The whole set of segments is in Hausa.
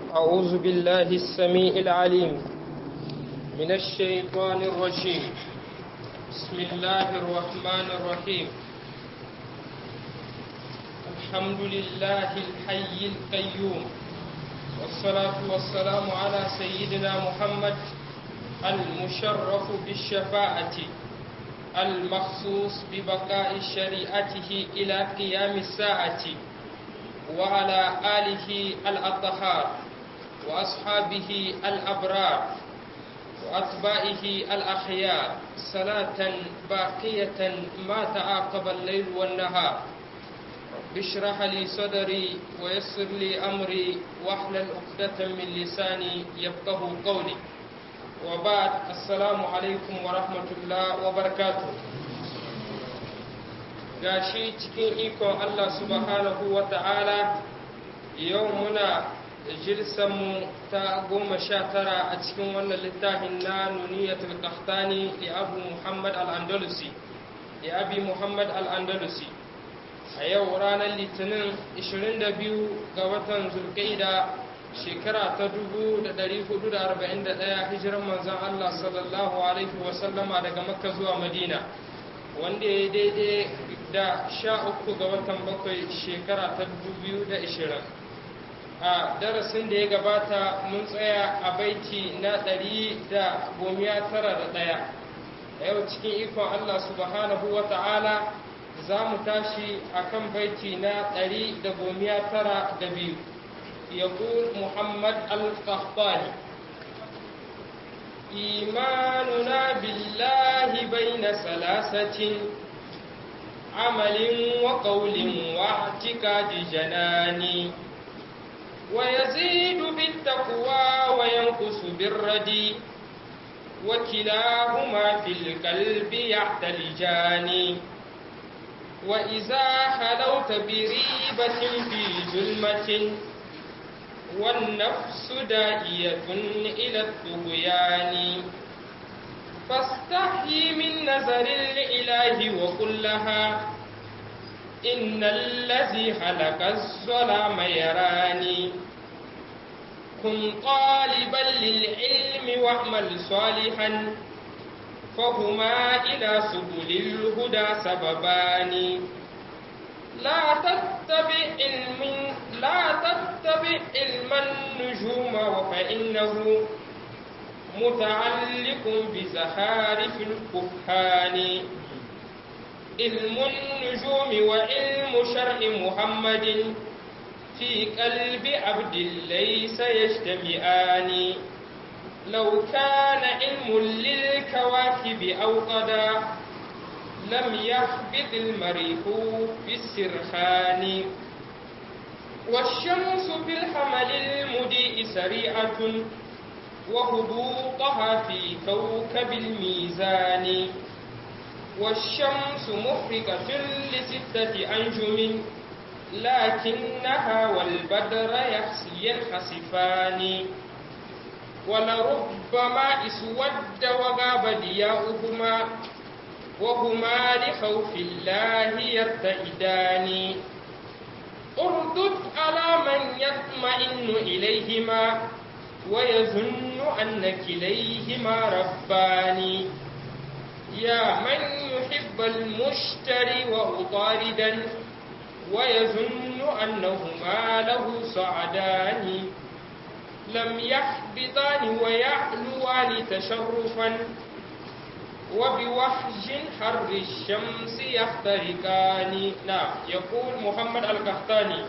أعوذ بالله السميع العليم من الشيطان الرجيم بسم الله الرحمن الرحيم الحمد لله الحي القيوم والصلاة والسلام على سيدنا محمد المشرف بالشفاعة المخصوص ببقاء شريعته إلى قيام الساعة وعلى آله الأطهار وأصحابه الأبرار وأتباعه الأخيار صلاة باقية ما تعاقب الليل والنهار اشرح لي صدري ويسر لي أمري واحلل عقدة من لساني يفقه قولي وبعد السلام عليكم ورحمة الله وبركاته gashi cikin ikon Allah subhanahu wa ta'ala yau muna mu ta goma sha tara a cikin wannan littafin na nuniyatul qahtani li abu muhammad al-andalusi li abi muhammad al-andalusi a yau ranar litinin 22 ga watan zulkaida shekara ta 1441 hijiran manzan Allah sallallahu alaihi wasallama daga makka zuwa madina wanda ya daidai da sha uku ga watan bakwai shekara ta biyu da ishirin a darasin da ya gabata mun tsaya a baiti na ɗari da gomiya tara da ɗaya a yau cikin ikon allah subhanahu wa ta'ala za mu tashi a kan baiti na ɗari da gomiya tara da biyu يقول محمد القحطاني إيماننا بالله بين ثلاثة عمل وقول واعتقاد جنان ويزيد بالتقوى وينقص بالردي وكلاهما في القلب يعتلجان وإذا خلوت بريبة في ظلمة والنفس داعية إلى الطغيان فاستحي من نظر الإله وقل لها إن الذي خلق الظلام يراني كن طالبا للعلم واعمل صالحا فهما إلى سبل الهدى سببان لا تتبع علم لا تتبع علم النجوم فإنه متعلق بزخارف الكهان علم النجوم وعلم شرع محمد في قلب عبد ليس يجتمعان لو كان علم للكواكب أوقدا لم يخبط المريح في السرخان والشمس في الحمل المضيء سريعة وهبوطها في كوكب الميزان والشمس محرقة لستة أنجم لكنها والبدر ينخسفان ولربما اسود وغاب ضياؤهما وهما لخوف الله يرتئدان اردد على من يطمئن إليهما ويظن أن كليهما ربان يا من يحب المشتري وأطاردا ويظن أنهما له صعدان لم يحبطان ويعلوان تشرفا وبوحج حر الشمس يخترقان نعم يقول محمد القحطاني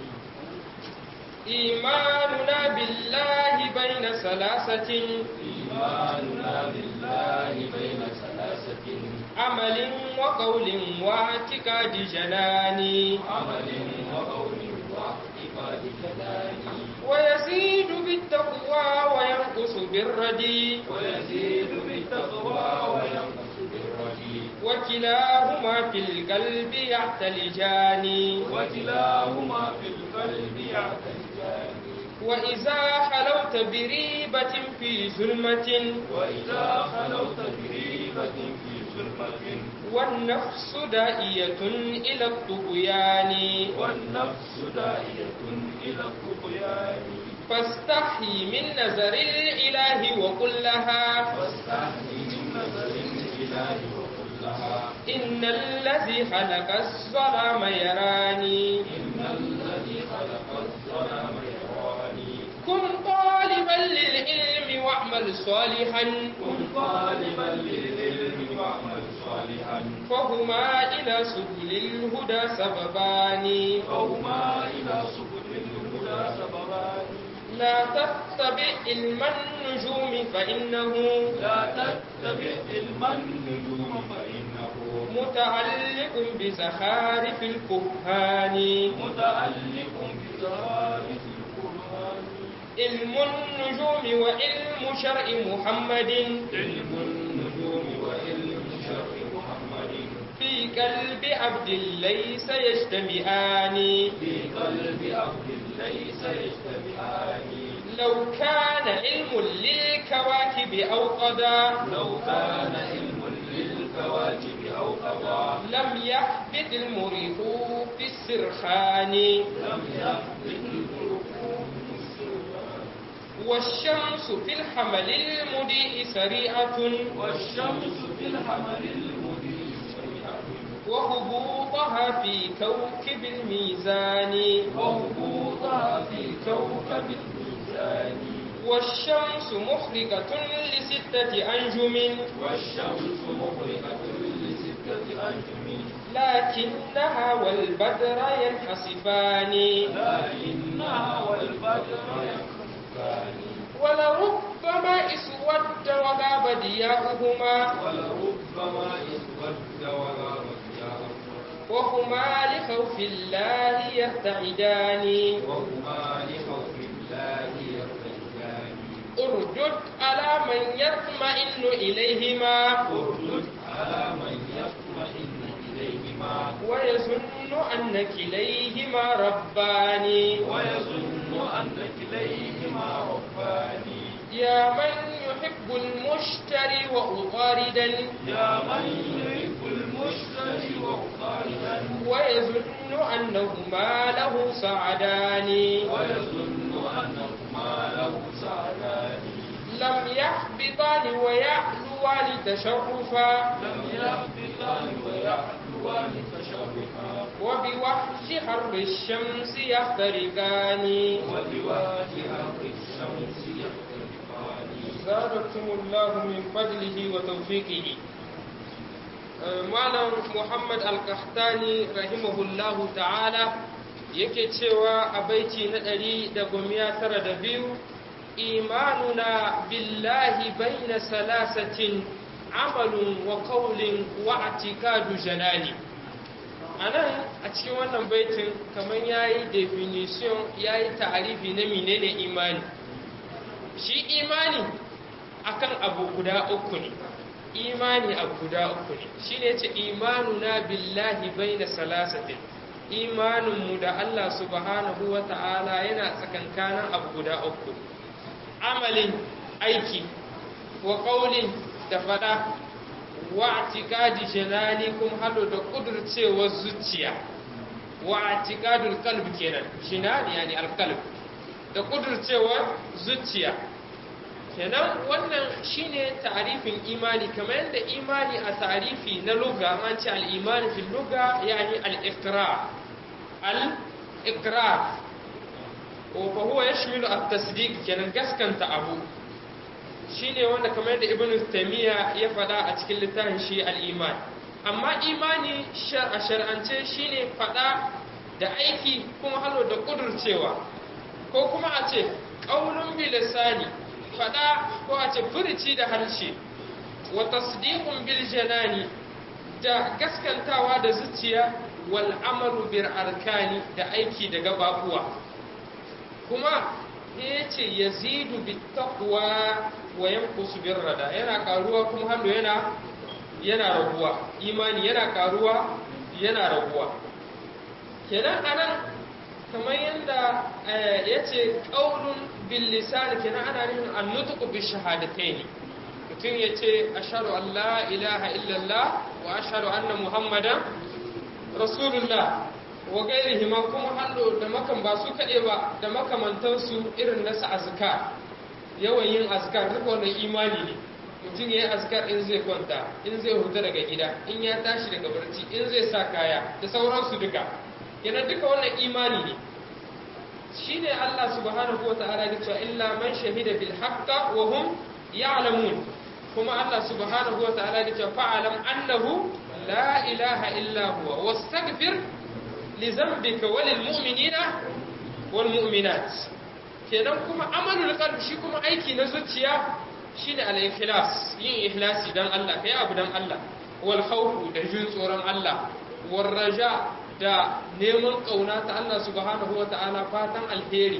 إيماننا بالله بين ثلاثة إيماننا بالله بين ثلاثة عمل وقول واعتقاد جنان عمل وقول واعتقاد جنان ويزيد بالتقوى وينقص بالردي ويزيد بالتقوى وينقص بالردي وكلاهما في القلب يعتلجان وكلاهما في القلب يعتلجان وإذا خلوت بريبة في ظلمة وإذا خلوت بريبة في ظلمة والنفس دائية إلى الطغيان والنفس داعية إلى الطغيان فاستحي من نظر الإله وقل لها واستحي من نظر الإله وقل لها إن الذي خلق الظلام يراني إن الذي خلق الظلام يراني كن طالبا للعلم واعمل صالحا كن طالبا للعلم واعمل صالحا فهما إلى سبل الهدى سببان فهما إلى سبل الهدى سببان لا تتبع علم النجوم فإنه لا تتبع علم النجوم فإنه متعلق بزخارف الكهان متعلق بزهارة القرآن علم النجوم وعلم شرع محمد علم النجوم وعلم شرع محمد في قلب عبد ليس يجتمعان في قلب عبد ليس يجتمعان لو كان علم للكواكب أو قضى لو كان علم للكواكب أو قضاء لم يحبط المريح في السرخان لم يحبط الركوب السرعان والشمس في الحمل المضيء سريعة والشمس في الحمل المضيء سريعة وهبوطها في كوكب الميزان وهبوطها في كوكب الميزان والشمس مخرجة لستة أنجم والشمس مغرقة لستة أنجم لكنها والبدر ينحسفان لكنها والبدر ينخسفان ولربما اسود وغاب ضياؤهما ولربما اسود وغاب ثيابهما وهما لخوف الله يرتعدان وهما لخوف الله يرتجان اردد على من يطمئن إليهما اردد على من يطمئن إليهما ويظن أن كليهما ربان ويظن أن كليهما ربان يا من يحب المشتري وأطاردا يا من يحب المشتري وخالدا ويظن أنهما له سعدان ويظن أنهما له سعدان لم يحبطان ويعلوان تشرفا لم يهبطان ويعلوان تشرفا وبوحش حر الشمس يخترقان وبوجه أرض الشمس يختلفان زادكم الله من فضله وتوفيقه malam muhammad al-qahtani rahimahullahu ta'ala yake cewa a baiti na ɗari da gomiya tara da biyu imanuna billahi baina salasatin amalun wa qawlin wa atikadu janani a nan a cikin wannan baitin kamar ya yi definition ya yi ta'arifi na menene imani shi imani akan abu guda uku ne imani abu guda uku ne shi ne ce imanuna billahi bai da salasatin imaninmu da Allah subhanahu wa ta'ala yana tsakankanin abu guda uku amalin aiki wa ƙaunin da fada wa atikadi janani kuma hado da ƙudurcewar zuciya wa atikadul kalb kenan jinani yani alkalb da ƙudurcewar zuciya kenan wannan shine ta'arifin imani kamar yadda imani a ta'arifi na lugha an ce al-iman fi lugha yani al-iqrar al-iqrar wa fa huwa yashmilu at-tasdiq kenan gaskanta abu shine wanda kamar yadda ibn taymiya ya faɗa a cikin littafin shi al-iman amma imani a shar'ance shine faɗa da aiki kuma halo da kudurcewa ko kuma a ce qaulun bi lisani faɗa ko a ce furici da harshe wa tasdiqun bil janani da gaskantawa da zuciya wal amalu bil arkani da aiki da gababuwa kuma yace yazidu bit taqwa wa yanqusu bir rada yana karuwa kuma hannu yana yana raguwa imani yana karuwa yana raguwa kenan anan kamar yadda ya ce ƙaunin billisan kenan ana nufin annutuku bi shahadatai ne mutum ya ce ashadu Allah ilaha illallah wa ashadu anna muhammadan rasulullah wa gairihima kuma hallo da makan ba su kaɗe ba da makamantansu irin nasa azkar yawan yin azkar duka wannan imani ne mutum ya yi azkar in zai kwanta in zai huta daga gida in ya tashi daga barci in zai sa kaya da sauransu duka yana duka wannan imani ne shine Allah subhanahu wata'ala ya cewa illa man shahida bil haqqa wa hum ya'lamun kuma Allah subhanahu wata'ala ya cewa fa'alam annahu la ilaha illa huwa wastaghfir li dhanbika wa lil mu'minina wal mu'minat kenan kuma amalul qalbi shi kuma aiki na zuciya shine al-ikhlas yin ikhlasi dan Allah kai abu dan Allah wal khawfu da jin tsoron Allah war raja da neman kauna ta Allah subhanahu wata'ala fatan alheri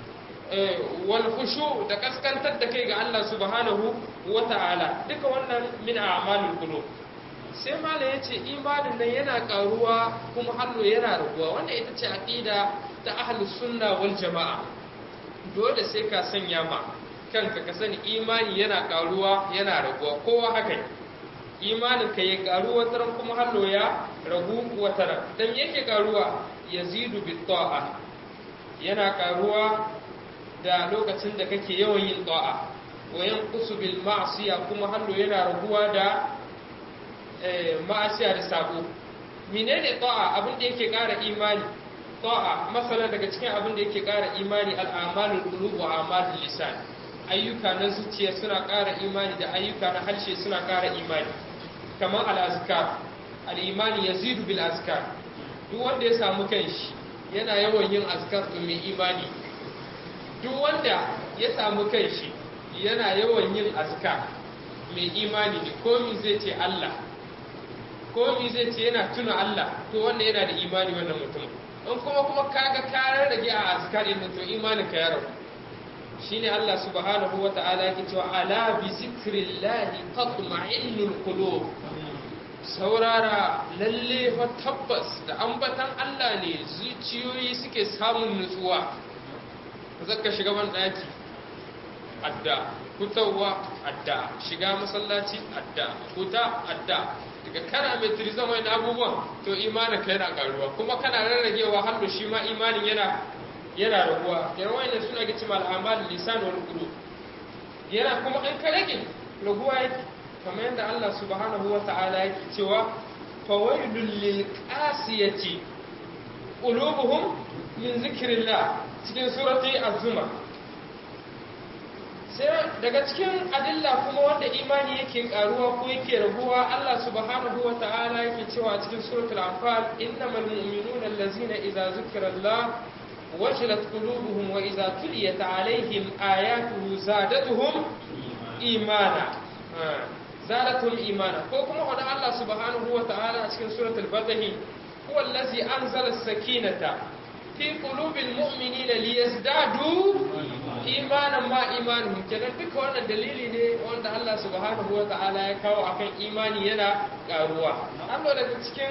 wal khushu da kaskantar da kai ga Allah subhanahu wata'ala duka wannan min a'malul qulub sai mala yace imanin nan yana karuwa kuma hallo yana raguwa wanda ita ce aqida ta ahlus sunna wal jamaa dole sai ka sanya ma kanka ka sani imani yana karuwa yana raguwa kowa haka imanin ka ya karu wataran kuma hallo ya ragu wataran dan yake karuwa yazidu bit ta'a yana karuwa da lokacin da kake yawan yin ta'a wa yanqusu bil ma'siya kuma hallo yana raguwa da ma'asiya da sabo menene ta'a abin da yake kara imani ta'a masalan daga cikin abin da yake kara imani al'amalul qulub wa amalul lisan ayyuka na zuciya suna ƙara imani da ayyuka na harshe suna ƙara imani kamar al'azkar al'imani ya zidu bil azkar duk wanda ya samu kanshi yana yawan yin azkar to mai imani duk wanda ya samu kanshi yana yawan yin azkar mai imani ne komi zai ce Allah komi zai ce yana tuna Allah to wanda yana da imani wannan mutum in kuma kuma kaga karar rage a azkar din to imanin ka ya rabu shine Allah subhanahu wa ta'ala yake cewa ala bi zikrillahi tatma'innul qulub saurara lalle fa tabbas da ambatan Allah ne zuciyoyi suke samun nutsuwa zaka shiga ban daki adda fitowa adda shiga masallaci adda fita adda daga kana mai turizam wani abubuwan to imanin ka yana karuwa kuma kana rarragewa hannu shi ma imanin yana yana raguwa yana wani suna ga cimma al'amal lisan wal qulub yana kuma in ka rage raguwa yake kamar yadda Allah subhanahu wa ta'ala yake cewa fawailul lil qasiyati qulubuhum min zikrillah cikin surati az-zumar sai daga cikin adilla kuma wanda imani yake karuwa ko yake raguwa Allah subhanahu wa ta'ala yake cewa cikin suratul anfal innamal mu'minuna allazina idza zukira Allah wajilat qulubuhum wa idza tuliyat alaihim ayatuhu zadatuhum imana zadatuhum imana ko kuma wanda Allah subhanahu wa ta'ala cikin suratul fatih huwa allazi anzala as-sakinata fi qulubil mu'minina liyazdadu imanan ma imanin kenan duka wannan dalili ne wanda Allah subhanahu wa ta'ala ya kawo akan imani yana karuwa amma daga cikin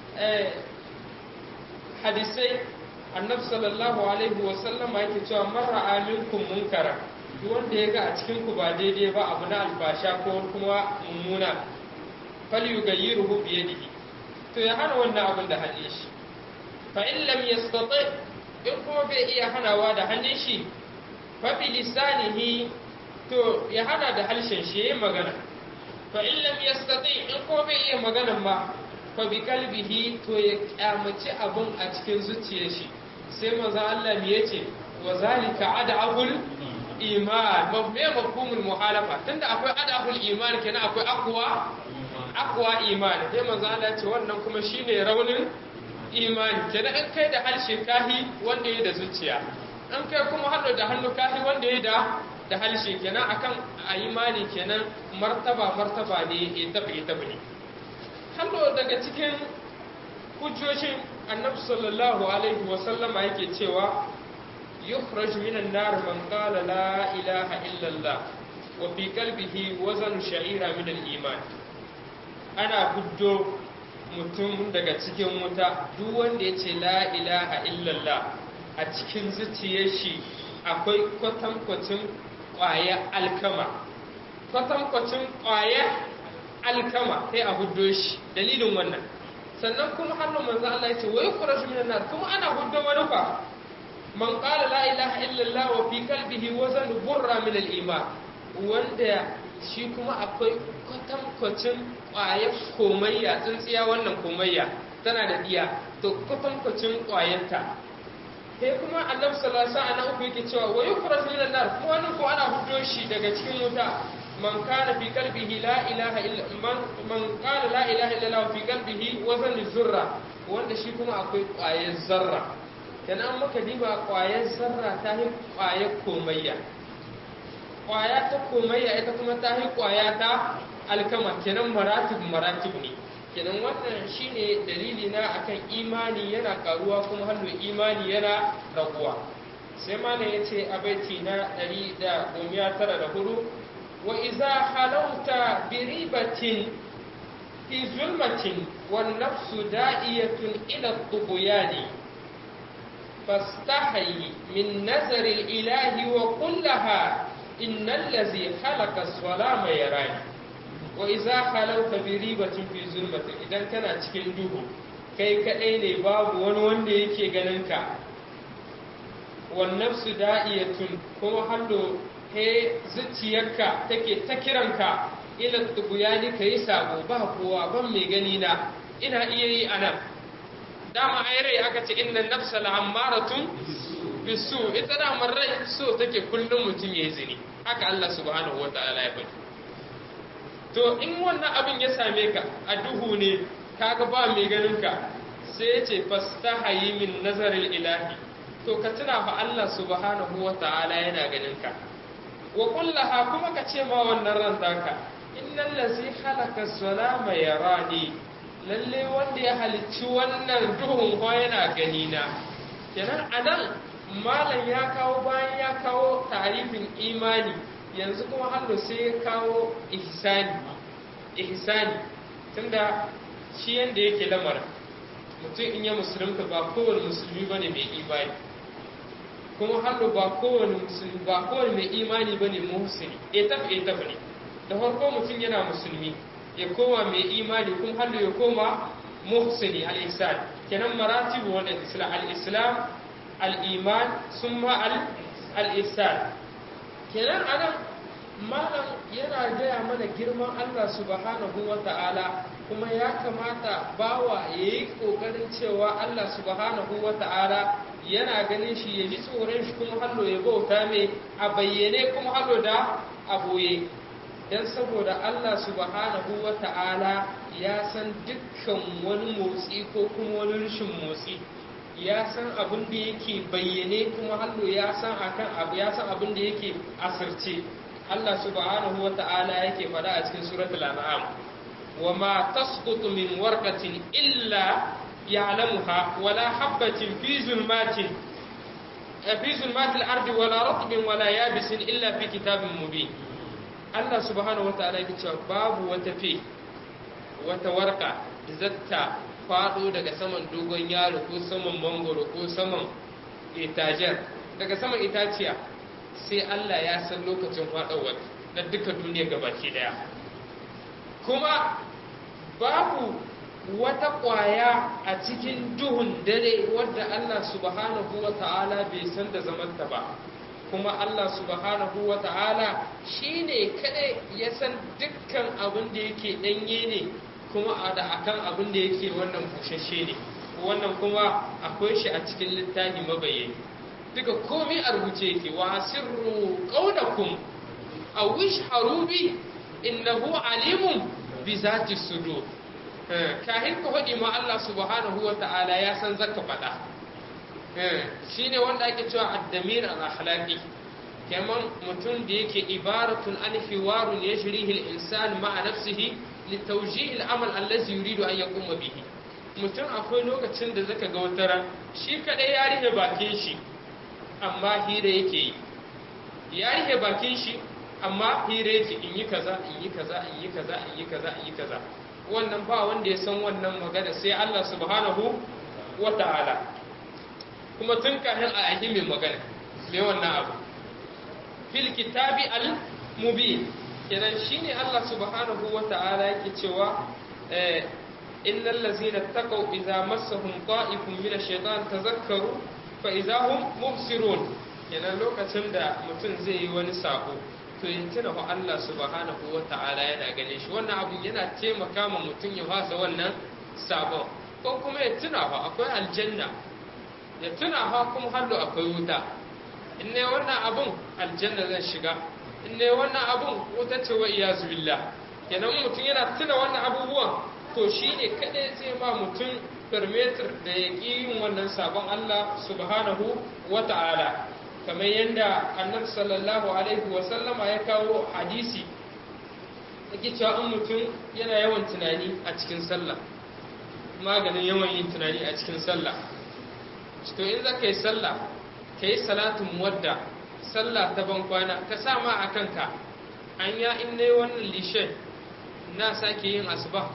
hadisai annabi sallallahu alaihi wa sallam yake cewa marra aminkum munkara duk wanda ya ga a cikin ku ba daidai ba abu na albasha ko kuma mummuna falyughayyiruhu bi yadihi to ya hana wannan abin da hannun shi fa in lam yastati in kuma bai iya hanawa da hannun shi fabi lisanihi to ya hana da harshen shi yayin magana fa in lam yastati in ko bai iya magana ma fa bi kalbihi to ya kyamaci abun a cikin zuciyar shi sai manzo Allah me yace wa zalika adabul iman mabme mafhumul muhalafa tunda akwai adabul iman kenan akwai aqwa aqwa iman sai manzo Allah ce wannan kuma shine raunin imani kenan in kai da harshe kahi wanda ya da zuciya an kai kuma hannu da hannu kafi wanda ya da da halshe kenan akan a imani kenan martaba martaba ne ya tabi ya tabi ne hannu daga cikin hujjoshin annabi sallallahu alaihi wa sallama yake cewa yukhraj minan nar man qala la ilaha illa allah wa fi qalbihi wazan sha'ira min al-iman ana hujjo mutum daga cikin wuta duk wanda ya ce la ilaha illallah a cikin zuciyar shi akwai kwatankwacin ƙwaya alkama kwatankwacin ƙwaya alkama sai a huddo shi dalilin wannan sannan kuma hannun manzo Allah yace wa yukhraju minan nar kuma ana huddo wani fa man qala la ilaha illallah wa fi qalbihi wazan burra min al-iman wanda shi kuma akwai kwatankwacin ƙwayar komayya tsintsiya wannan komayya tana da diya to kwatankwacin ƙwayarta sai kuma annabi sallallahu alaihi wasallam uku yake cewa wa yukhraj min an-nar kuma wannan ko ana hudo shi daga cikin wuta man kana fi qalbihi la ilaha illa man man qala la ilaha illa Allah fi qalbihi wazan zurra wanda shi kuma akwai ƙwayar zarra kenan muka diba ƙwayar zarra ta yi ƙwayar komayya ƙwaya ta komayya ita kuma ta yi ƙwaya ta alkama kenan maratib maratib ne kenan wannan shine dalili na akan imani yana karuwa kuma hallo imani yana raguwa sai malam yace a baiti na 194 wa idza halauta bi ribatin fi zulmatin wan nafsu da'iyatun ila at-tughyani fastahi min nazari al-ilahi wa kullaha innal ladzi khalaqa as-salama yarani wa iza halauta bi ribatin fi zulmatin idan kana cikin duhu kai kadai ne babu wani wanda yake ganin ka wan nafsu da'iyatun kuma hallo he zuciyarka take ta kiranka ila tubuyani kai sabo ba kowa ban mai gani na ina iya yi anan dama ai rai aka ce inna nafsa la'ammaratun bisu ita da rai so take kullum mutum yayi zini haka Allah subhanahu wataala ya faɗi to in wannan abin ya same ka a duhu ne kaga ba mai ganin ka sai ya ce fastahayi min nazarin ilahi to ka tuna fa Allah subhanahu wa ta'ala yana ganin ka wa kullaha kuma ka ce ma wannan ran taka innal ladzi khalaqa as-salama yarani lalle wanda ya halicci wannan duhun ko yana gani na kenan anan malam ya kawo bayan ya kawo tarifin imani yanzu kuma hannu sai ya kawo ihsani ihsani tunda shi yanda yake lamarin mutum in ya musulunta ba kowane musulmi ba ne mai imani kuma hannu ba kowane musulmi ba kowane mai imani ba ne muhsini etaf etaf ne da farko mutum yana musulmi ya koma mai imani kuma hannu ya koma muhsini al-ihsan kenan maratibu wannan islam al-islam al-iman summa al-ihsan kenan anan malam yana gaya mana girman Allah subhanahu wa ta'ala kuma ya kamata bawa ya yi ƙoƙarin cewa Allah subhanahu wa ta'ala yana ganin shi ya ji tsoron shi kuma hallo ya bauta mai a bayyane kuma hallo da a boye don saboda Allah subhanahu wa ta'ala ya san dukkan wani motsi ko kuma wani rashin motsi ya san abin da yake bayyane kuma hallo ya san akan abu ya san abin da yake asirce Allah subhanahu wa ta'ala yake faɗa a cikin suratul an'am wa ma tasqutu min warqatin illa ya'lamuha wala habatin fi zulmatin fi zulmatil ardi wala ratbin wala yabisin illa fi kitabin mubin Allah subhanahu wa ta'ala yake cewa babu wata fe wata warka zatta faɗo daga saman dogon yaro ko saman mangoro ko saman itajen daga saman itaciya sai Allah ya san lokacin faɗawar na duka duniya gabaki daya kuma babu wata ƙwaya a cikin duhun dare wadda Allah subhanahu wa ta'ala bai san da zamanta ba kuma Allah subhanahu wa ta'ala shi ne kaɗai ya san dukkan abin da yake ɗanye ne kuma a da akan abin da yake wannan bushashe ne wannan kuma akwai shi a cikin littafi mabayyani duka komai a rubuce yake wa sirru qawlakum aw ishharu bi innahu alimun bi zati sudur kahin ku hadi ma Allah subhanahu wa ta'ala ya san zaka fada shine wanda ake cewa ad-damir al-akhlaqi kaman mutum da yake ibaratun an hiwarun yajrihi al-insan ma'a nafsihi litawjih al-amal allazi yuridu an yaquma bihi mutum akwai lokacin da zaka ga wata shi kadai ya rihe bakin shi amma hira yake yi ya rike bakin shi amma hira yake in yi kaza in yi kaza in yi kaza in yi kaza in yi kaza wannan ba wanda ya san wannan magana sai Allah subhanahu wa ta'ala kuma tun kafin a yi mai magana mai wannan abu fil kitabi al mubin kenan shine Allah subhanahu wa ta'ala yake cewa innal ladzina taqaw idza massahum ta'ifun min ash-shaytan tazakkaru fa idza hum mubsirun kenan lokacin da mutum zai yi wani sako to ya tuna fa Allah subhanahu wata'ala yana ganin shi wannan abu yana taimaka ma mutum ya fasa wannan sabon ko kuma ya tuna fa akwai aljanna ya tuna fa kuma hallo akwai wuta in ne wannan abun aljanna zan shiga in ne wannan abun wuta ce wa iyazu billah kenan mutum yana tuna wannan abubuwan to shine kadai zai ba mutum permeter da ya ƙi yin wannan sabon Allah subhanahu wa ta'ala kamar yadda annabi sallallahu alaihi wa sallama ya kawo hadisi yake cewa in mutum yana yawan tunani a cikin sallah maganin yawan yin tunani a cikin sallah to in za ka yi sallah ka yi salatun wadda sallah ta ban kwana ka sa ma a kanka an ya in ne wannan lishe na sake yin asuba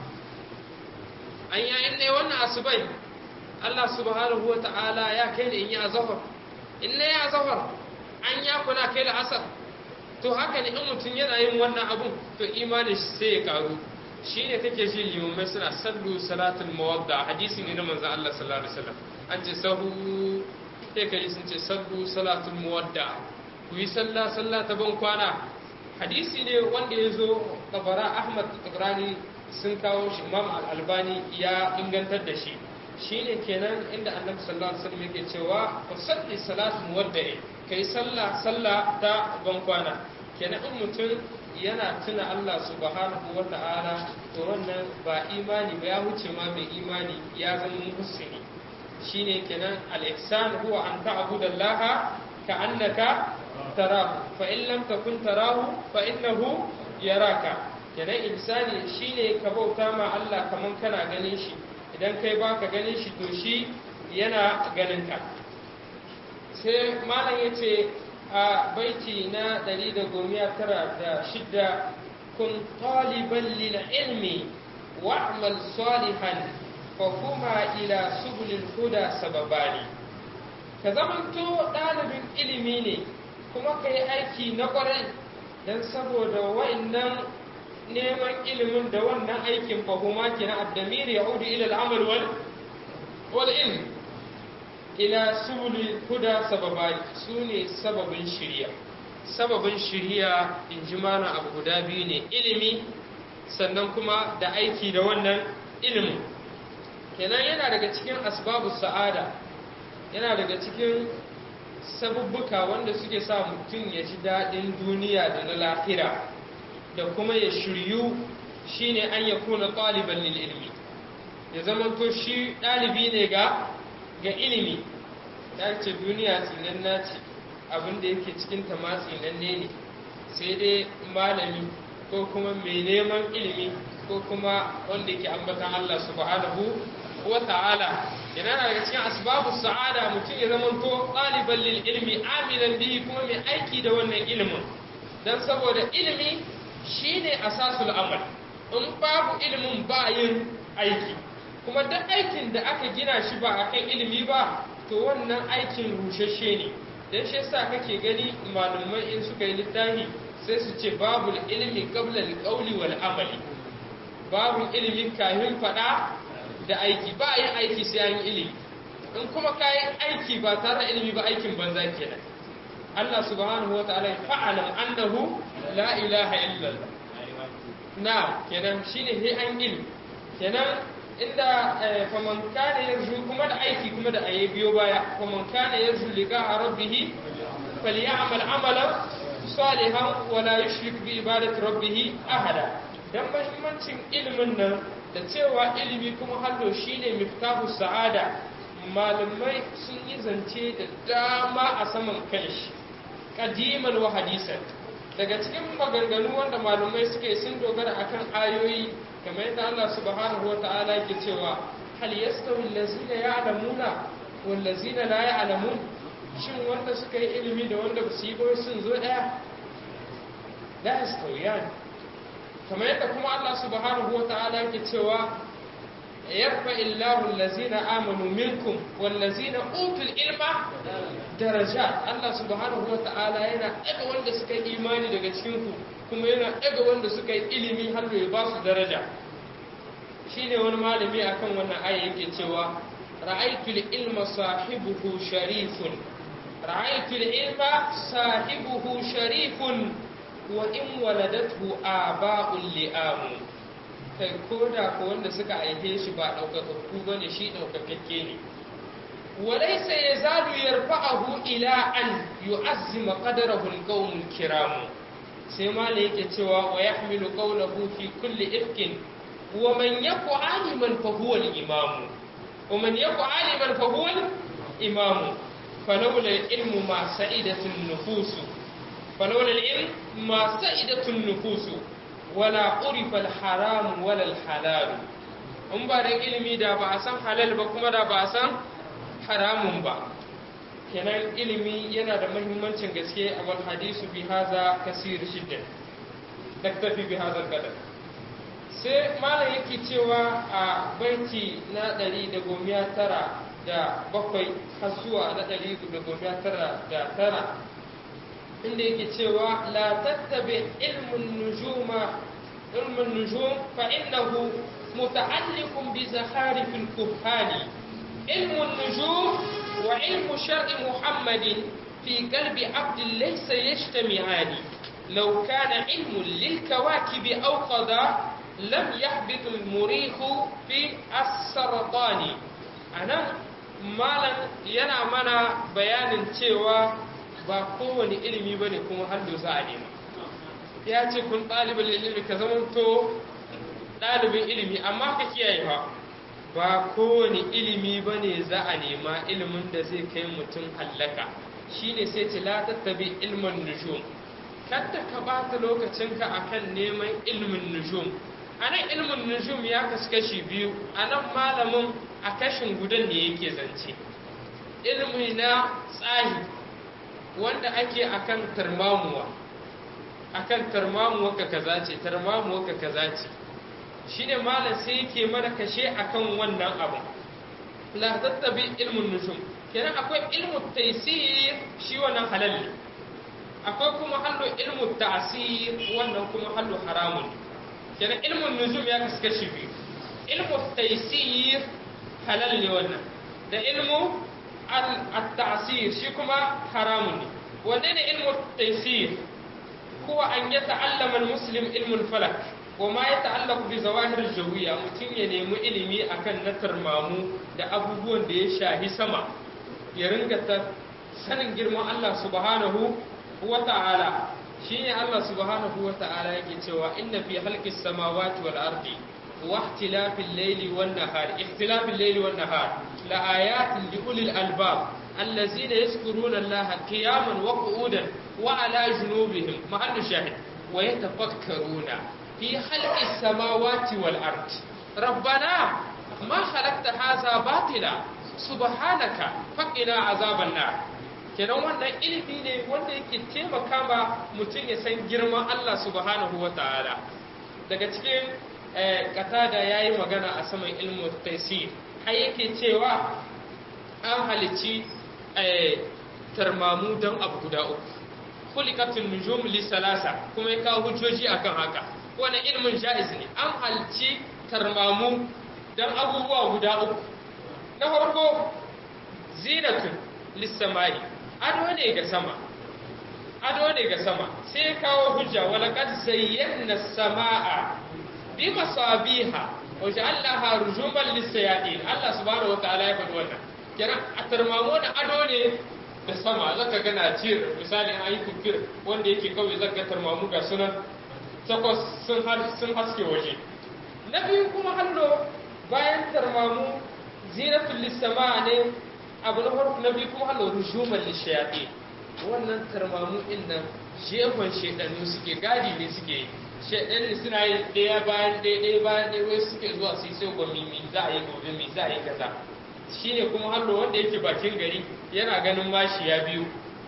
an ya in ne wannan asubai Allah subhanahu wa ta'ala ya kai da in yi azahar in ne ya azahar an ya kuna kai da asar to haka ne in mutum yana yin wannan abun to imanin shi sai ya karu shi ne kake ji limamai suna sallu salatul mawadda hadisi ne na manzon Allah sallallahu alaihi wasallam an ce sahu sai kai sun ce sallu salatul mawadda ku yi sallah sallah ta ban kwana hadisi ne wanda ya zo tabara Ahmad Tabrani sun kawo shi Imam Al-Albani ya ingantar da shi shine kenan inda Annabi sallallahu alaihi wasallam yake cewa ku salli salatul mawadda kai sallah sallah ta ban kwana kenan in mutum yana tuna Allah subhanahu wa ta'ala to wannan ba imani ba ya wuce ma mai imani ya zama muhsini shine kenan al-ihsan huwa an ta'budu Allah ka annaka tarahu fa in lam takun tarahu fa innahu yaraka kenan ihsani shine ka bauta ma Allah kaman kana ganin shi idan kai baka ganin shi to shi yana ganin ka sai malam yace a baiti na 196 kun taliban lil ilmi wa'mal salihan fa kuma ila subulil huda sababani ka zamanto ɗalibin ilimi ne kuma ka yi aiki na ƙwarai don saboda wa'annan neman ilimin da wannan aikin fahuma ke na addamir ya hudu ila al'amal wal ilm ila subulil huda sababani su ne sababin shirya sababin shirya in ji mana abu guda biyu ne ilimi sannan kuma da aiki da wannan ilimin kenan yana daga cikin asbabu sa'ada yana daga cikin sabubbuka wanda suke sa mutum ya ji daɗin duniya da na lahira da kuma ya shiryu shine an ya kuna ɗaliban lil ilmi ya zama to shi ɗalibi ne ga ga ilimi ya ce duniya tsinanna ce abin da yake cikin ta ma tsinanne ne sai dai malami ko kuma mai neman ilimi ko kuma wanda yake ambatan Allah subhanahu wa ta'ala yana daga cikin asbabu sa'ada mutum ya zama to ɗaliban lil ilmi amilan bihi kuma mai aiki da wannan ilimin dan saboda ilimi shine asasul amal in babu ilimin ba yin aiki kuma duk aikin da aka gina shi ba akan ilimi ba to wannan aikin rushashe ne dan shi yasa kake gani malumai in suka yi littafi sai su ce babu ilimi qabla al-qawli wal amali babu ilimin kahin fada da aiki ba yin aiki sai an yi ilimi in kuma kayan aiki ba tare da ilimi ba aikin banza kenan Allah subhanahu wa ta'ala fa'alam annahu la ilaha illallah na kenan shine sai an ilimi kenan inda faman kana yarju kuma da aiki kuma da ayi biyo baya faman kana yarju liqa rabbih falyamal amalan salihan wa la yushrik bi ibadati rabbih ahada dan muhimmancin ilimin nan da cewa ilimi kuma hallo shine miftahu sa'ada malamai sun yi zance da dama a saman kanshi kadiman wa hadisan daga cikin maganganu wanda malamai suke sun dogara akan ayoyi kamar yadda Allah subhanahu wa ta'ala yake cewa hal yastawi allazina ya'lamuna wal ladzina la ya'lamun shin wanda suka yi ilimi da wanda ba su yi ba sun zo daya la yastawiyan kamar yadda kuma Allah subhanahu wa ta'ala yake cewa yarfa illahu allazina amanu minkum wal ladzina utul ilma darajat Allah subhanahu wa ta'ala yana daga wanda suka yi imani daga cikin ku kuma yana daga wanda suka yi ilimi har ya ba su daraja shine wani malami akan wannan aya yake cewa ra'aytul ilma sahibuhu sharifun ra'aytul ilma sahibuhu sharifun wa in waladathu aba'ul li'amu kai koda ko wanda suka aihe shi ba daukakakku bane shi daukakakke ne وليس يزال يرفعه إلى أن يعزم قدره القوم الكرام سيما ليك توا ويحمل قوله في كل إفك ومن يك عالما فهو الإمام ومن يك عالما فهو الإمام فلولا العلم ما سعيدة النفوس فلولا العلم ما سعيدة النفوس ولا عرف الحرام ولا الحلال in ba da ilimi da ba a san halal ba kuma da ba a san haramun ba kenan ilimi yana da mahimmancin gaske a wal hadisu bi haza kasir shidda naktafi bi haza kadar sai malam yake cewa a baiti na ɗari da gomiya tara da bakwai har zuwa na ɗari da gomiya tara da tara inda yake cewa la tattabi ilmun nujuma ilmun nujum fa innahu muta'alliqun bi zakharifil kuhani علم النجوم وعلم شرع محمد في قلب عبد ليس يجتمعان لو كان علم للكواكب أوقظ لم يحبط المريخ في السرطان أنا malam yana mana bayanin cewa ba kowane ilimi bane kuma hallo za a nema ya ce kun ɗalibin ilimi ka zamanto ɗalibin ilimi amma ka kiyaye ba ba kowane ilimi ba ne za a nema ilimin da zai kai mutum hallaka shi ne sai ce la tattabi ilmin nujum kadda ka bata lokacinka akan neman ilmin nujum a nan ilmin nujum ya kasu kashi biyu a nan malamin a kashin gudan ne yake zance ilmi na tsahi wanda ake akan tarmamuwa akan tarmamuwa ka kaza ce tarmamuwa ka kaza ce shine malam sai yake mana kashe akan wannan abu la tattabi ilmun nujum kenan akwai ilmu taysir shi wannan halal ne akwai kuma hallo ilmu ta'sir wannan kuma hallo haramun kenan ilmun nujum ya kasu kashi biyu ilmu taysir halal ne wannan da ilmu at-ta'sir shi kuma haramun ne wanne ne ilmu taysir huwa an yata'allama al-muslim ilmul falak wa ma ya ta'allaku bi zawahir jawiya mutum ya nemi ilimi akan na tarmamu da abubuwan da ya shahi sama ya ringa ta sanin girman Allah subhanahu wa ta'ala shine Allah subhanahu wa ta'ala yake cewa inna fi halqis samawati wal ardi wa ikhtilafil layli wan nahar ikhtilafil layli wan nahar la ayatin li ulil albab allazina yazkuruna Allah qiyaman wa qu'udan wa ala junubihim mahallu shahid wa yatafakkaruna في خلق السماوات والأرض ربنا ما خلقت هذا باطلا سبحانك فقنا عذاب النار kenan wannan ilimi ne wanda yake taimaka ma mutum ya san girman Allah subhanahu wa ta'ala daga cikin katada ya yi magana a saman ilmu taisir har yake cewa an halici tarmamu don abu guda uku kulikatun nujum li salasa kuma ya kawo hujjoji akan haka wani ilmin ja'iz ne an halci tarmamu don abubuwa guda uku na farko zinatun lissamai ado ne ga sama ado ne ga sama sai kawo hujja walaqad zayyana samaa bi masabiha wa ja'alnaha rujuman lis-sayatin Allah subhanahu wa ta'ala ya faɗi wannan kenan a tarmamu da ado ne da sama zaka ga na jir misali an yi kufir wanda yake kawai zaka tarmamu ga sunan takwas sun haske waje na biyu kuma hallo bayan tarmamu zinatul lissama ne abu na farko na biyu kuma hallo rujuman lishayaɗe wannan tarmamu din nan jefan shaidannu suke gadi ne suke shaidannu suna yi ɗaya bayan ɗaya ɗaya bayan ɗaya wai suke zuwa su yi sai gwami mi za a yi gobe mi za a yi kaza shine kuma hallo wanda yake bakin gari yana ganin mashi ya biyu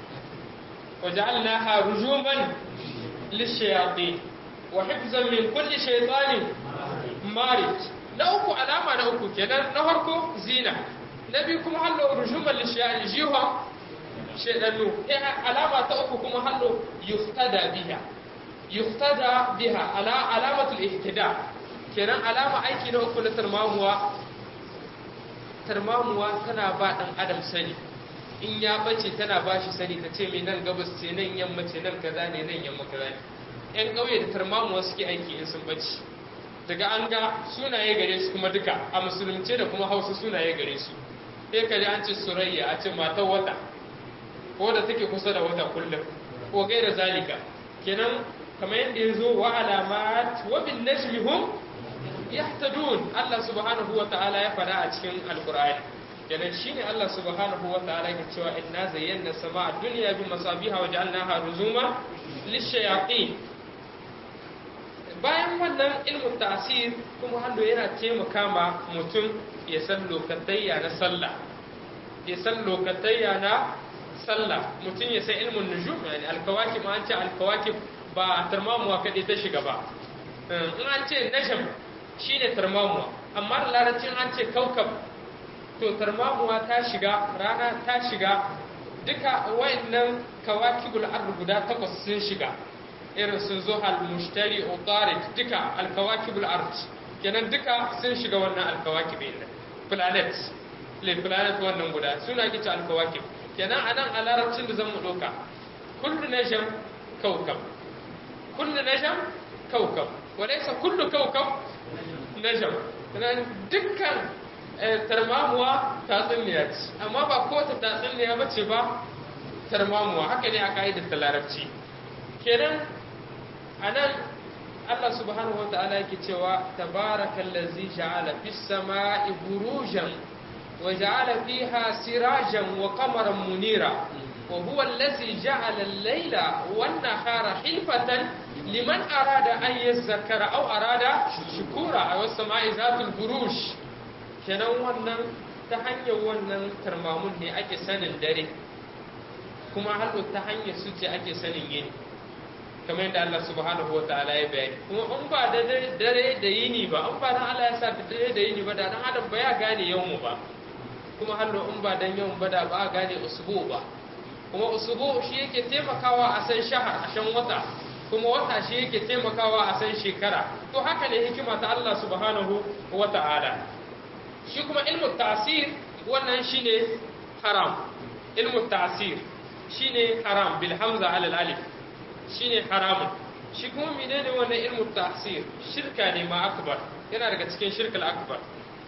وجعلناها رجوما للشياطين وحفظا من كل شيطان مارد na uku alama na uku kenan na farko zina na biyu kuma hallo rujuman lishiyan jiha shaidannu alama ta uku kuma hallo yuftada biha yuftada biha ala alamatul ihtida kenan alama aiki na uku na tarmamuwa tarmamuwa tana ba ɗan adam sani in ya bace tana ba shi sani ta ce mai nan gabas ce nan yamma ce nan kaza ne nan yamma kaza ne yan ƙauye da tarmamuwa suke aiki in sun bace daga an ga sunaye gare su kuma duka a musulunce da kuma hausa sunaye gare su sai ka ji an ce surayya a ce matar wata ko da take kusa da wata kullum ko gaira zalika kenan kamar yadda ya zo wa alamat wa bin najmi hum yahtadun Allah subhanahu wa ta'ala ya fada a cikin alqur'ani kenan shine Allah subhanahu wa ta'ala ya cewa inna zayyana sama'a dunya bi masabiha wa ja'alnaha ruzuma lishayatin bayan wannan ilmin tasir kuma hannu yana taimaka ma mutum ya san lokatayya na sallah ya san lokatayya na sallah mutum ya san ilmin nujum yani alkawakib ma an ce alkawakib ba tarmamuwa kaɗai ta shiga ba in an ce najam shine tarmamuwa amma da larabcin an ce kaukab to tarmamuwa ta shiga rana ta shiga duka wayannan kawakibul ard guda takwas sun shiga irin sun zo al-mushtari utarid duka al-kawakibul ard kenan duka sun shiga wannan al-kawakib din planet le planet wannan guda suna kici al-kawakib kenan anan a larabcin da zan mu doka kullu najam kawkab kullu najam kawkab walaysa kullu kawkab najam kenan dukkan tarmamuwa tatsuniya ce amma ba ko ta tatsuniya ba ce ba tarmamuwa haka ne a ka'idar ta larabci kenan a nan Allah subhanahu wa ta'ala yake cewa tabarakan lazi ja'ala fis sama'i burujan wa ja'ala fiha sirajan wa qamaran munira wa huwa allazi ja'ala al-layla wan nahara hilfatan liman arada an yazzakara aw arada shukura aw as-sama'i zatul buruj kenan wannan ta hanyar wannan tarmamun ne ake sanin dare kuma har ta hanyar su ce ake sanin yini kamar yadda Allah subhanahu wa ta'ala ya bayani kuma in ba da dare da yini ba in ba dan Allah ya sa da dare da yini ba da dan adam ba ya gane yawmu ba kuma hallo in ba dan yawmu ba da ba a gane usbu ba kuma usbu shi yake taimakawa a san shahar a shan wata kuma wata shi yake taimakawa a san shekara to haka ne hikima ta Allah subhanahu wa ta'ala shi kuma ilmu ta'sir wannan shine haram ilmu ta'sir shine haram bil hamza ala alif shine haramun shi kuma menene wannan ilmu ta'sir shirka ne ma akbar yana daga cikin shirkal akbar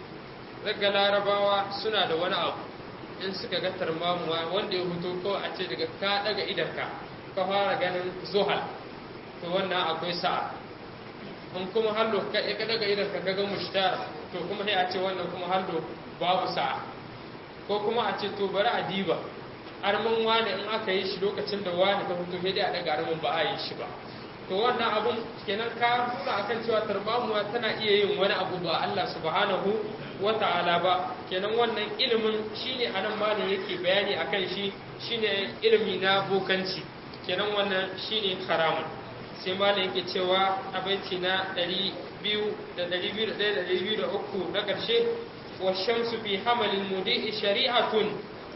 daga larabawa suna da wani abu in suka ga tarmamuwa wanda ya huto ko a ce daga ka daga idanka ka fara ganin zuhal to wannan akwai sa'a in kuma hallo ka ka daga idanka ka ga mushtara to kuma sai a ce wannan kuma hallo babu sa'a ko kuma a ce to bari a diba armin wani in aka yi shi lokacin da wani ta fito sai dai a daga armin ba a yi shi ba to wannan abun kenan ka nuna akan cewa tarbamuwa tana iya yin wani abu ba Allah subhanahu wa ta'ala ba kenan wannan ilimin shine anan malam yake bayani akan shi shine ilimi na bokanci kenan wannan shine haramun sai malam yake cewa a baiti na 200 da 201 da 203 na ƙarshe wa shamsu fi hamalin mudi'i shari'atun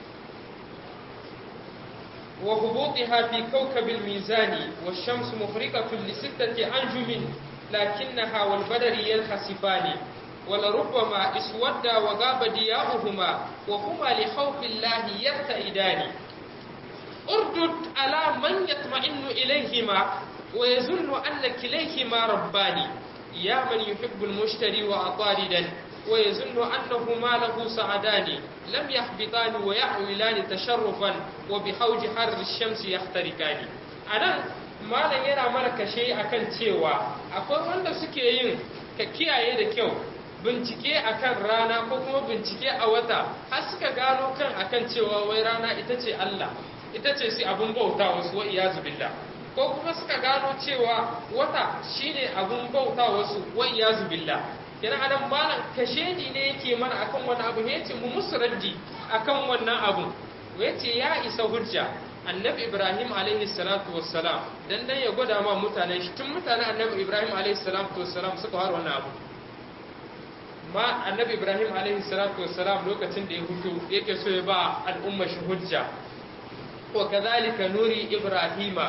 وهبوطها في كوكب الميزان والشمس مفرقة لستة أنجم لكنها والبدر ينخسفان ولربما اسودا وغاب ضياؤهما وهما لخوف الله يرتئدان اردد على من يطمئن إليهما ويظن أن كليهما ربان يا من يحب المشتري وأطاردا ويظن أنهما له سعدان لم يحبطان ويحولان تشرفا وبحوج حر الشمس يخترقان أنا malam yana mana kashe akan cewa akwai wanda suke yin ka kiyaye da kyau bincike akan rana ko kuma bincike a wata har suka gano kan akan cewa wai rana ita ce Allah ita ce si abun bauta wasu wa iyazu billah ko kuma suka gano cewa wata shine abun bauta wasu wa iyazu billah yana anan malam kashedi ne yake mana akan wani abu ne yace mu musu raddi akan wannan abu yace ya isa hujja annabi ibrahim alaihi salatu wassalam dan dan ya gwada ma mutane shi tun mutanen annabi ibrahim alaihi salatu wassalam suka har wannan abu ma annabi ibrahim alaihi salatu wassalam lokacin da ya hutu yake so ya ba al'umma shi hujja wa kadhalika nuri ibrahima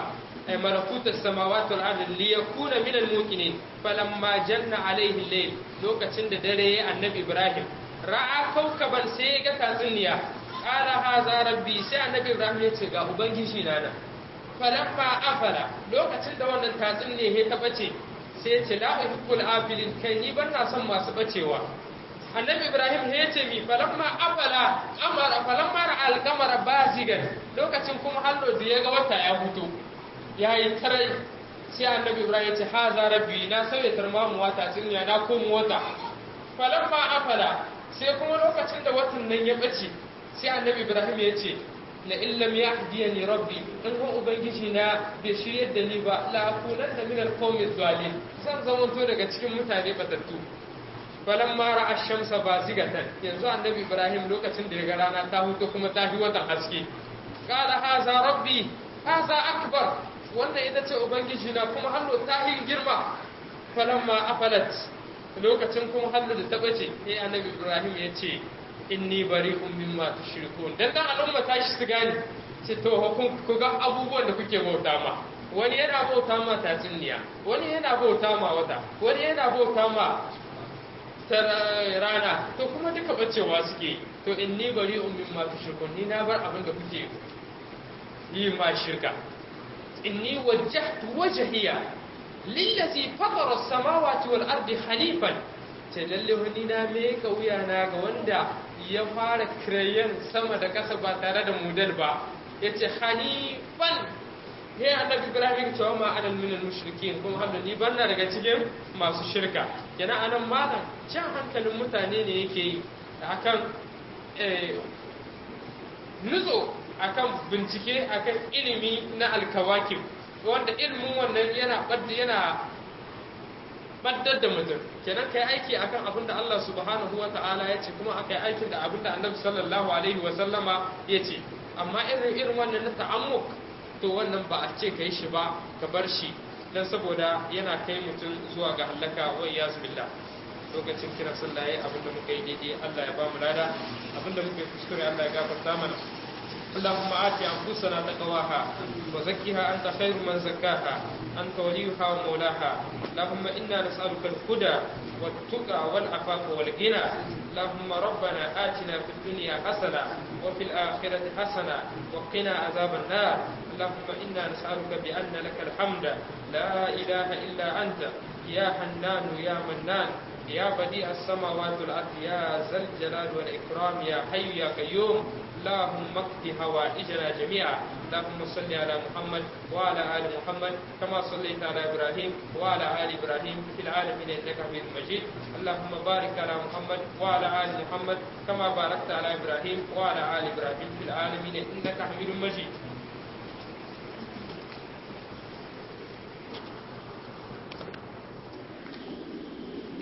ay malakut as-samawati wal ardi li yakuna min al-muqinin falamma janna alayhi al-layl lokacin da dare ya annabi ibrahim ra'a kaukaban sai ya ga tatsuniya qala hadha rabbi sai annabi ibrahim ya ce ga ubangiji na nan falamma afala lokacin da wannan tatsuniya ya ta bace sai ya ce la uhibbul afilin kai ni ban na son masu bacewa annabi ibrahim ya ce mi falamma afala amara falamma ra'al qamara bazigan lokacin kuma hallo da ya ga wata ya fito ya yi tarai sai annabi ibrahim ya ce haza rabbi na sauya tarmamu wata tsinya na komo wata falamma afala sai kuma lokacin da watan nan ya bace sai annabi ibrahim ya ce la illam yahdiyani rabbi in kuma ubangiji na bai shiryar da ni ba la akunan da min alqawmi zalim zan zama to daga cikin mutane batattu falamma ra'a shamsa bazigatan yanzu annabi ibrahim lokacin da ya ga rana ta huto kuma ta fi watan haske qala haza rabbi haza akbar wannan ita ce ubangiji na kuma hallo ta yi girma falamma afalat lokacin kuma hallo da ta bace sai annabi ibrahim ya ce inni bari'un mimma tushrikun dan dan al'umma ta shi su gane ce to kun ku ga abubuwan da kuke bauta ma wani yana bauta ma tatsuniya wani yana bauta ma wata wani yana bauta ma ta rana to kuma duka bacewa suke to inni bari'un mimma tushrikun ni na bar abin da kuke yi ma shirka inni wajjahtu wajhiya lillazi fatara as-samawati wal ardi hanifan ce lalle wani na me ka wuya na ga wanda ya fara kirayen sama da ƙasa ba tare da mudal ba yace hanifan he annabi ibrahim cewa ma anan minal mushrikin kuma hamda ni banna daga cikin masu shirka yana anan malam jan hankalin mutane ne yake yi akan nutso akan bincike akan ilimi na alkawakib wanda ilimin wannan yana yana baddar da mutum kenan kai aiki akan abin da Allah subhanahu wa ta'ala ya ce kuma akai aikin da abin da annabi sallallahu alaihi wa sallama ya ce amma irin irin wannan na ta'ammuk to wannan ba a ce kai shi ba ka bar shi dan saboda yana kai mutum zuwa ga halaka wa iyaz billah lokacin kira sallah yayi abin da muka yi daidai Allah ya ba mu lada abin da muka yi kuskure Allah ya gafarta mana اللهم آت أنفسنا تقواها وزكها أنت خير من زكاها أنت وليها ومولاها اللهم إنا نسألك الهدى والتقى والعفاف والغنى اللهم ربنا آتنا في الدنيا حسنة وفي الآخرة حسنة وقنا عذاب النار اللهم إنا نسألك بأن لك الحمد لا إله إلا أنت يا حنان يا منان يا بديع السماوات والأرض يا ذا الجلال والإكرام يا حي يا قيوم اللهم اقض حوائجنا جميعا اللهم صل على محمد وعلى ال محمد كما صليت على ابراهيم وعلى ال ابراهيم في العالمين انك حميد مجيد اللهم بارك على محمد وعلى ال محمد كما باركت على ابراهيم وعلى ال ابراهيم في العالمين انك حميد مجيد